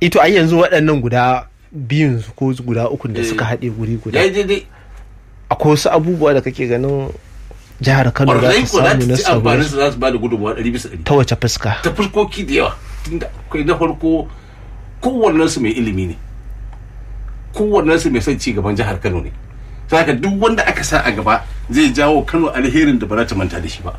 ito ai yanzu waɗannan guda biyun ko guda ukun da suka haɗe guri guda ya yi daidai akwai wasu abubuwa da kake ganin jihar kano za ƙwararrai ta ko za samu na ta ci amfanin sabo su za su ba da gudunmawa ɗari bisa ɗari ta wace fuska ta fuskoki da yawa tunda akwai na farko kowannen su mai ilimi ne kowannen su mai son ci gaban jihar Kano ne saka duk wanda aka sa a gaba zai jawo Kano alherin da ba za ta manta da shi ba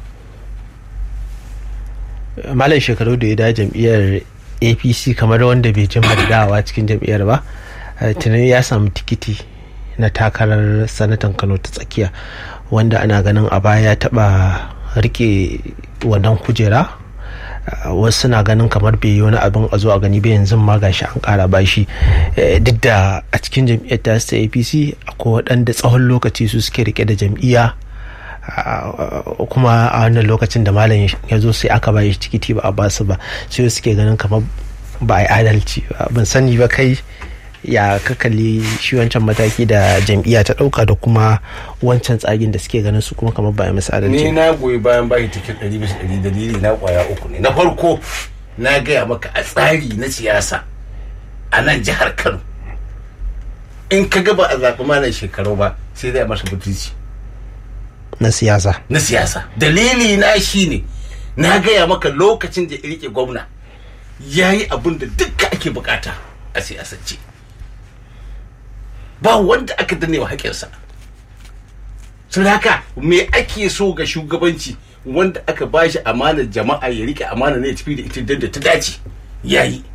malam shekaru da ya da jam'iyyar apc kamar wanda bai jima da dawa cikin jam'iyyar ba eh, tunan ya samu tikiti na takarar sanatan kano ta tsakiya wanda ana ganin a baya ya taba rike wannan kujera Uh, wasu na ganin kamar bai yi wani abin a zo a gani ba yanzu ma gashi an kara bashi Eh, duk da a cikin jam'iyyar ta ta apc akwai waɗanda tsawon lokaci su suke rike da jam'iyya Uh, kuma a wannan lokacin da malam ya zo sai aka bayi tikiti ba a basu ba sai suke ganin kamar ba a yi adalci ba ban sani ba kai ya ka kalli shi wancan mataki da jam'iyya ta dauka da kuma wancan tsagin da suke ganin su kuma kamar ba a yi musu adalci ni na goyi bayan bashi tiket ɗari bisa ɗari dalili na kwaya uku ne na farko na gaya maka a tsari na siyasa a nan jihar Kano in ka ga ba a zaɓi malam shekaru ba sai dai a masa butulci na siyasa na siyasa dalili na shi ne na gaya maka lokacin da ya rike gwamna ya yi abin da dukka ake bukata a siyasance ba wanda aka danne wa haƙinsa sun haka me ake so ga shugabanci wanda aka ba shi amanar jama'a ya rike amana ne ya tafi da ita da ta dace ya yi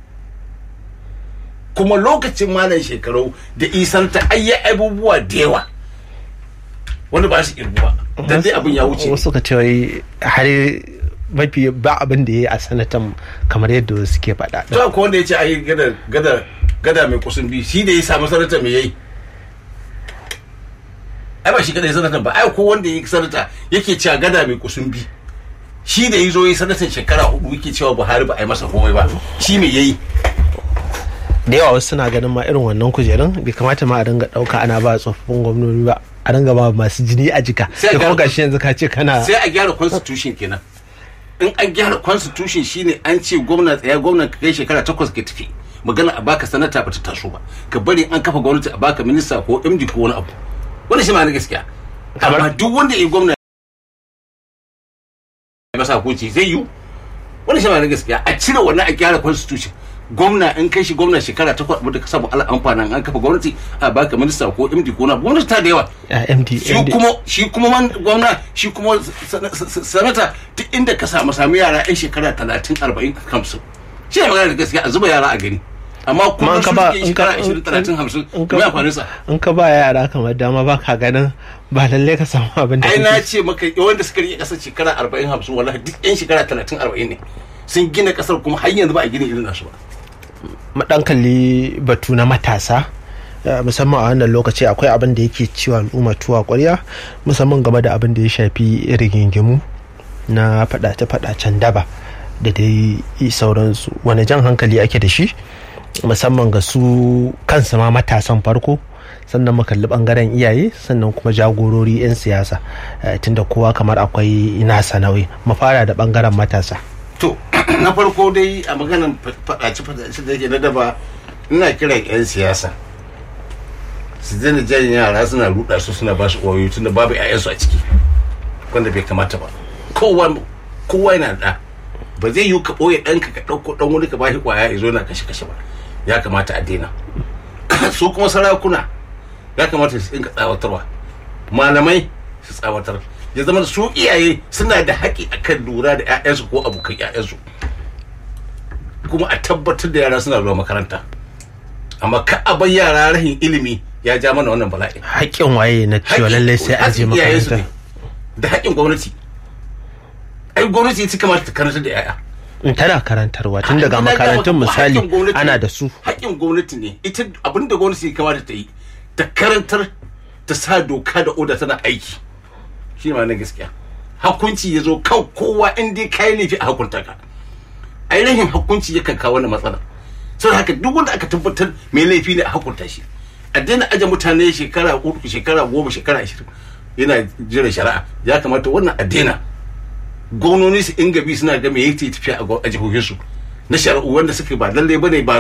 kuma lokacin malam shekaru da isan ta ayya abubuwa da yawa wanda ba su irgu ba dan dai abin ya wuce wasu ka ce wai har mafi ba abin da ya yi a sanatan kamar yadda wasu ke faɗa to ko wanda ya ce ai gada gada gada mai kusun bi shi da ya samu sanata me yayi ai ba shi kada ya sanata ba ai ko wanda ya sanata yake cewa gada mai kusun bi shi da ya zo ya sanatan shekara hudu yake cewa Buhari ba a yi masa komai ba shi me yayi da yawa wasu suna ganin ma irin wannan kujerun bai kamata ma a dinga ɗauka ana ba tsofaffin gwamnoni ba a dinga ba masu jini a jika Sai da kuma ga- gashi yanzu ka ce kana sai a gyara constitution kenan in an gyara constitution shine an ce gwamna tsaya gwamna ka kai shekara takwas ka tafi magana a baka sanata ba ta taso ba ka bari an kafa gwamnati a baka minista ko md ko wani abu wani shi ma na gaskiya amma duk wanda ya yi gwamna ya masa hukunci zai yi wani shi ma na gaskiya a cire wannan a gyara constitution gwamna in kai shi gwamna shekara takwas abin da ka samu ala amfanin an kafa gwamnati a baka minista ko md ko wani abu gwamnati ta da yawa a md shi MD. kuma shi kuma man gwamna shi kuma sana- sa- sanata duk inda ka samu samu yara yan shekara talatin arba'in hamsin shi ne magana da gaskiya a zuba yara a gani amma Kuma kuma in ka su ba- ke in ka- shekara ashirin talatin hamsin in ka- mai amfanin sa in ka ba yara kamar dama ba ka ganin ba lallai ka samu abin da ai na kake ce maka wanda suka rike kasar shekara arba'in hamsin wallahi duk yan shekara talatin arba'in ne sun gina kasar kuma har yanzu ba a gina irin nasu ba mu dan kalli batu na matasa eh, musamman a wannan lokaci akwai abin da yake ciwa al'umma tuwa kwarya musamman game da abin da ya shafi rigingimu na fadace-fadacen daba da dai sauransu wani jan hankali ake da shi musamman ga su kansu ma matasan farko sannan mu kalli bangaren iyaye sannan kuma jagorori 'yan siyasa eh, tunda kowa kamar akwai nasa nauyi mu fara da bangaren matasa to na farko dai a maganan faɗace faɗace da yake na daba ina kiran 'yan siyasa su daina jan yara suna ruɗa su suna ba su ƙwayoyi tunda babu 'ya'yansu a ciki wanda bai kamata ba kowa kowa yana da ba zai yi ka ɓoye ɗanka ka ɗauko ɗan wani ka bashi ƙwaya ya zo na kashe kashe ba ya kamata a daina su kuma sarakuna ya kamata su dinga tsawatarwa malamai su tsawatar ya zama da su iyaye suna da haƙi akan lura da 'ya'yansu ko abokan 'ya'yansu kuma a tabbatar da yara suna zuwa makaranta amma ka a bar yara rahin ilimi ya ja mana wannan bala'i haƙƙin waye na cewa lallai sai an je Haƙƙin iyayensu makaranta ne, da haƙƙin gwamnati ai gwamnati ita kamata ta karanta da 'ya'ya in tana karantarwa tun daga Ina ga makarantun maka misali haƙƙin gwamnati ana ne. da su haƙƙin gwamnati ne ita abin da gwamnati ya kamata ta yi ta karantar ta sa doka da oda tana aiki shi ne ma na gaskiya hakunci ya zo kan kowa in dai kayi laifi a hakunta ka ainihin hakunci yakan kawo wannan matsala saboda haka duk wanda aka tabbatar mai laifi ne a hakunta shi a daina aje mutane shekara uku shekara goma shekara ashirin yana jiran shari'a ya kamata wannan a daina gwamnoni su inga bi suna ga me yake tafiya a gwa- a jihohinsu na shari'u wanda suke ba lallai bane ba